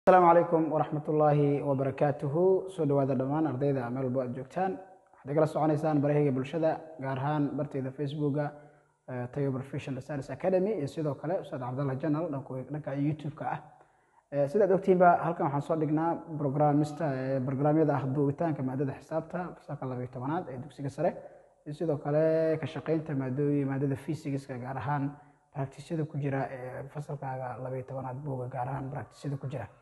asalaamu calaykum waraxmat ullaahi wabarakaatuhu soo dhawaada dhammaan ardayda meel walbo aad joogtaan waxaad igala soconaysaan barahayga bulshada gaar ahaan bartayda facebooka tayo professional science academy iyo sidoo kale ustaad cabdallah janal dhanka youtube-ka ah sidaad ogtiinba halkan waxaan soo dhignaa programista barnaamyada ah duubitaanka maadada xisaabta fasalka labayo tobanaad ee dugsiga sare iyo sidoo kale ka shaqeynta maadooyin maadada physics-ka gaar ahaan practisyada ku jira ee fasalkaaga labayo tobanaad buuga gaar ahaan practisyada ku jira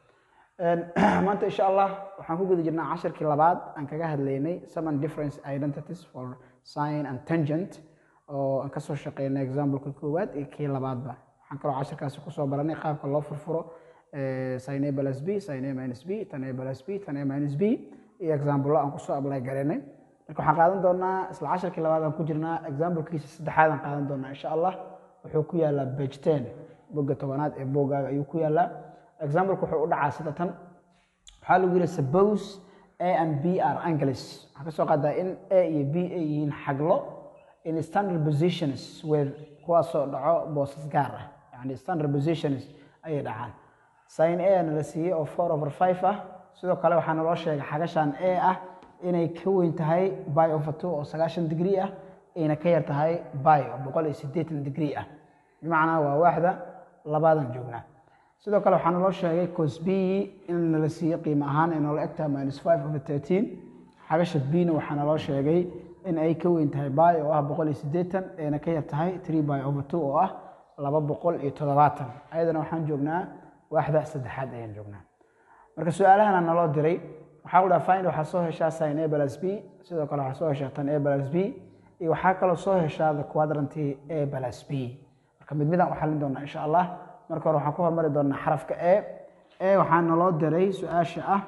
maanta insha allah waxaan ku guda jirnaa casharkii labaad aan kaga hadlaynay summon difference identities for sign and tangent oo aan kasoo shaqeynay exampleka koowaad iyo kii labaadba waxaan kaloo casharkaasi kusoo baranay qaabka loo furfuro sin a plus b sin a minus b tan a plus b tan a minus b iyo example aan kusoo apply garaynay marka waxaan qaadan doonaa isla casharkii labaad aan ku jirnaa examplekiisa saddexaad aan qaadan doonaa insha allah wuxuu ku yaalaa page ten bogga tobanaad ee boogaaga ayuu ku yaalaa exampleka wuxuu u dhacaa sida tan waxaa lagu yihi suppose a and b are angles waxaa ka soo qaadaa in a iyo b ay yihiin xaglo in standard positions where kuwaasoo dhaco boosas gaar ah yani standard positions ayay dhacaan sin a na la siiyey oo four over five ah sidoo kale waxaa naloo sheegay xagashan a ah inay ka weyn tahay by over two oo sagaashan degree ah ayna ka yar tahay by oo boqol iyo siddeetan degree ah bimacnaa waa waaxda labaadan joognaa sidoo kale waxaa naloo sheegay cos b in nala siiye qiimo ahaan ay noola egtahay minus five over thirteen xagasha bna waxaa naloo sheegay in ay ka weyn tahay by oo ah boqol iyo siddeetan ayna ka yar tahay three by over two oo ah laba boqol iyo toddobaatan ayadana waxaan joognaa waaxda saddexaad ayaan joognaa marka su-aalahana naloo diray waxaa ku dhaha find waxaa soo heshaa sin a plus b sidoo kale waxaa soo heshaa tan a plus b iyo waxaa kaloo soo heshaa the quadranty a plus b marka mid midaan u xallin doonaa insha allah marka hore waxaan ku hormari doonaa xarafka e e waxaa naloo diray su-aasha ah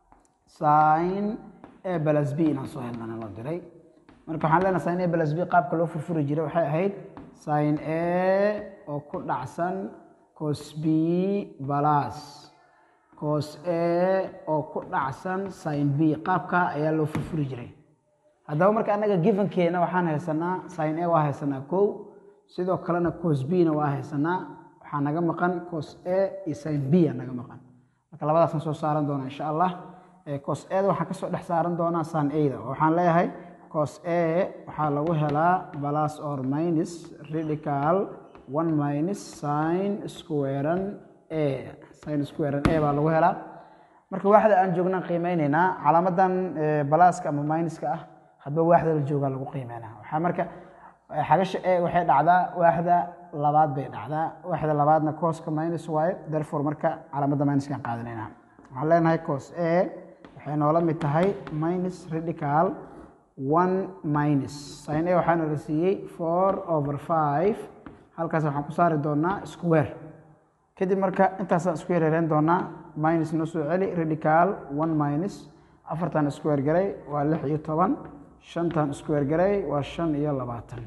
sin a plus b inaan soo helna naloo diray marka waxaan leenahay sin a plus b qaabka loo furfuri jiray waxay ahayd sin a oo ku dhacsan cos b plus cos a oo ku dhacsan sin b qaabka ayaa loo furfuri jiray haddaba marka annaga givenkeena waxaan haysanaa sin a waa haysanaa kow sidoo kalena cos b na waa haysanaa waxaa naga maqan cos a iyo sin b a naga maqan marka labadaasaan soo saaran doonaa insha allah cos ada waxaan kasoo dhex saaran doonaa sin ada waxaan leeyahay cos a waxaa lagu helaa plus or minus radical one minus sin squaran a sin squaran a baa lagu helaa marka waaxda aan joognaan qiimeyneynaa calaamadan balaaska ama minuska ah hadba waaxda la joogaa lagu qiimeynaa waxaa marka xagasha e waxay dhacdaa waaxda labaad bay dhacdaa waaxda labaadna cooska minus waaye therefore marka calaamadda minuskaan qaadanayna waxaan leenahay cos a waxay noola mid tahay minus radical one minus sin a waxaana la siiyey four over five halkaas waxaan ku saari doonaa square kadib marka intaasaan isku yareereen doonaa minus noo soo celi radical one minus afartan square garay waa lix iyo toban shantan square garay waa shan iyo labaatan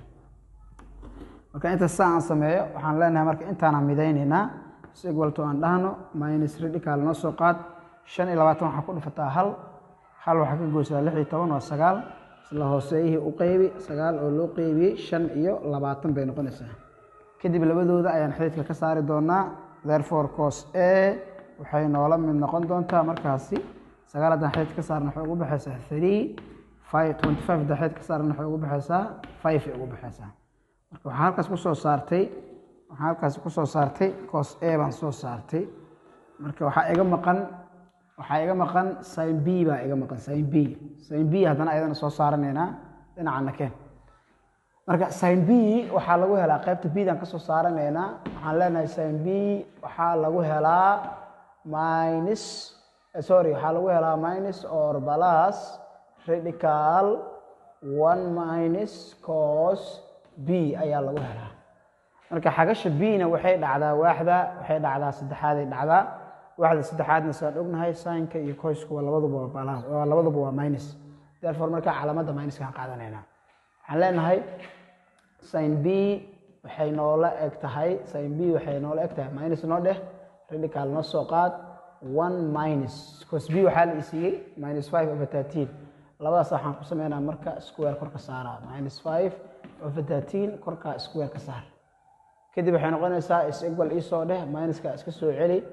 marka intaas saa aan sameeyo waxaan leenahay marka intaanaan midayneynaa sigwalto aan dhahno minus radical noo soo qaad shan iyo labaatan waxaa ku dhufataa hal hal waxaa ka goysaa lix iyo toban waa sagaal isla hooseeyihii u qeybi sagaal oo loo qeybiyey shan iyo labaatan bay noqonaysaa kadib labadooda ayaan xididka ka saari doonaa therefore cos a waxay noola mid noqon doontaa markaasi sagaal haddaan xidid ka saarna waxay ugu baxaysaa three five twenty five haddaan xidid ka saarna waxay ugu baxaysaa five ay ugu baxaysaa marka waxaa halkaas kusoo saartay waxaa halkaas kusoo saartay cos a baan soo saartay marka waxaa iga maqan waxaa iga maqan sin b baa iga maqan sin b sin b haddana ayadana soo saaranaynaa dhinacana keen marka sin b waxaa lagu helaa qaybta bdan ka soo saaranaynaa waxaan leenahay sin b waxaa lagu helaa minus sorry waxaa lagu helaa minus or plus radical one minus cos b ayaa lagu helaa marka xagasha b-na waxay dhacdaa waaxda waxay dhacdaa saddexaaday dhacdaa waaxda saddexaadna saan ognahay sinka iyo coysku waa labaduba waa labaduba waa minus therefore marka calaamadda minuskaan qaadanaynaa waxaan leenahay sin b waxay noola eg tahay sin b waxay noola eg tahay minus noo dheh radical noo soo qaad one minus cos b waxaa la isiiyey minus five over thirteen labadaas waxaan ku sameynaa marka square korka saaraa minus five over thirteen korka square ka saar kadib waxay noqonaysaa is equal isoo dheh minuska iska soo celi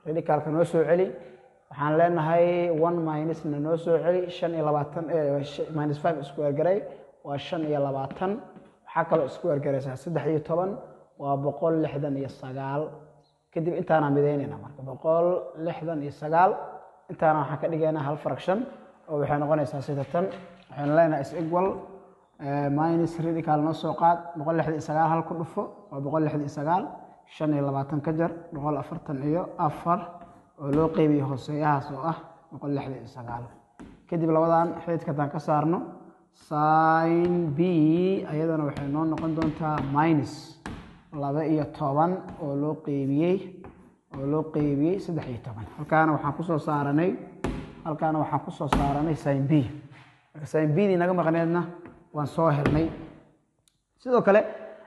radicalka noo soo celi waxaan leenahay one minusna noo soo celi shan iyo labaatan minus five isku ergaray waa shan iyo labaatan waxaa kaloo isku ergaraysaa saddex iyo toban waa boqol lixdan iyo sagaal kadib intaanaan midaynayna marka boqol lixdan iyo sagaal intaana waxaan ka dhigaynaa hal fraction oo waxay noqonaysaa sida tan waxaynu leenahay is equal minus radical noo soo qaad boqol lixdan iyo sagaal hal ku dhufo waa boqol lixdan iyo sagaal shan iyo labaatan ka jar boqol afartan iyo afar oo loo qeybiyo hooseeyahaas oo ah boqol lixdan iyo sagaal kadib labadan xididka haddaan ka saarno sin b ayadana waxay noo noqon doontaa minus laba iyo toban oo loo qeybiyey oo loo qeybiyey saddex iyo toban halkaana waxaan kusoo saaranay halkaana waxaan kusoo saaranay sin b marka sin b dii naga maqneedna waan soo helnay sidoo kale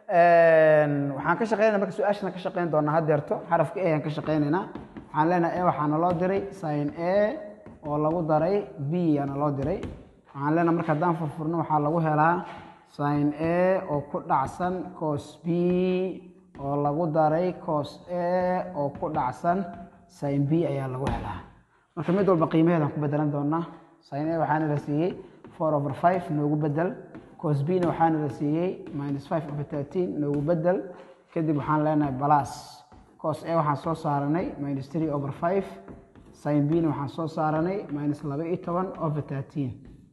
waxaan ka shaqeynana marka su-aashana ka shaqeyn doonaa haddeerto xarafka a aan ka shaqeynaynaa waxaan leenahay a waxaa naloo diray sin a oo lagu daray b aa naloo diray waxaan leenahay marka haddaan furfurno waxaa lagu helaa sin a oo ku dhacsan cos b oo lagu daray cos a oo ku dhacsan sin b ayaa lagu helaa marka mid walba qiimaheedaan ku bedelan doonaa sin a waxaana la siiyey four over five noogu bedel cos b na waxaana la siiyey minus five over thirteen noogu bedel kadib waxaan leenahay balas cos a waxaan soo saaranay minus three over five sin b na waxaan soo saaranay minus laba iyo toban over thirteen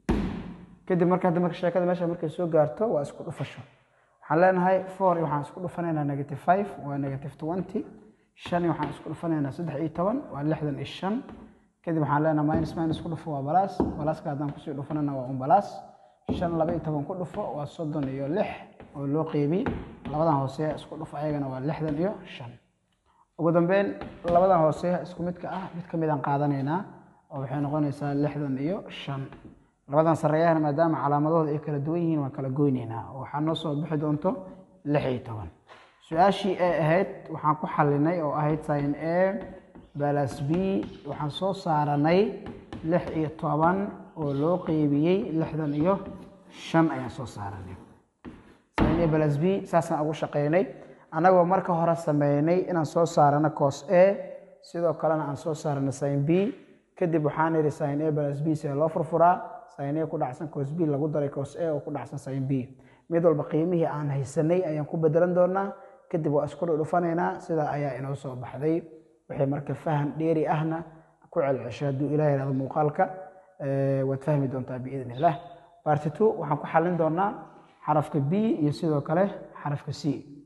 kadib marka hadda marka sheekada meesha markay soo gaarto waa isku dhufasho waxaan leenahay four waxaan isku dhufanaynaa negative five waa negative twenty shan waxaan isku dhufanaynaa saddex iyo toban waa lixdan iyo shan kadib waxaan leenahay minus minus ku dhufo waa balaas balaaska haddaan kusii dhufanana waa un balaas shan laba iyo toban ku dhufo waa soddon iyo lix oo loo qeybi labadan hoose isku dhufo ayagana waa lixdan iyo shan ugu dambeyn labadan hoose isku midka ah mid ka midaan qaadanaynaa oo waxay noqonaysaa lixdan iyo shan labadan sareeyahana maadaama calaamadahooda ay kala duwan yihiin waan kala goyneynaa oo waxaa noo soo bixi doonto lix iyo toban su-aashii ee ahayd waxaan ku xalinay oo ahayd sin a balas b waxaan soo saaranay lix iyo toban oo loo qeybiyey lixdan iyo shan ayaan soo saaranay sin a balas b saasaan ugu shaqeynay annagoo marka hore sameynay inaan soo saarano cos a sidoo kalena aan soo saarano sin b kadib waxaan idhi sin a balas b see loo furfuraa sin a ku dhacsan cos b lagu daray cos a oo ku dhacsan sin b mid walba qiimihii aan haysanay ayaan ku bedelan doonaa kadib waa isku dhudhufanaynaa sidaa ayaa inoo soo baxday wixii marka faham dheeri ahna ku celcesho hadduu ilah yihahdo muuqaalka waad fahmi doontaa biidn illah barti two waxaan ku xalin doonaa xarafka b iyo sidoo kale xarafka c